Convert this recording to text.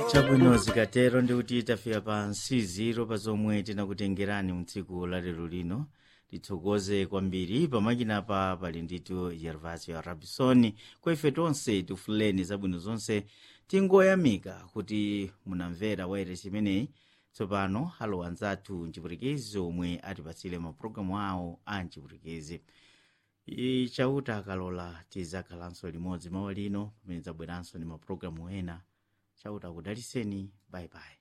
chabwino zikatero ndikuti tafika pa nsiziro pa zomwe tinakutengerani mtsiku la lero lino tithokoze kwambiri pamakinapa pali nditu gervasio rabisoni kwa ife tonse tifuleni zabwino zonse tingoyamika kuti munamvera wairesi imeneyi tsopano alowa anzathu mchipwitikizi omwe atipatsire mapulogalamu awo a mchipwitikizi chauta akalola tizakhalanso limodzi mawa lino pamene zabweranso ndi mapulogalamu ena chauta akudaliseni bayibayi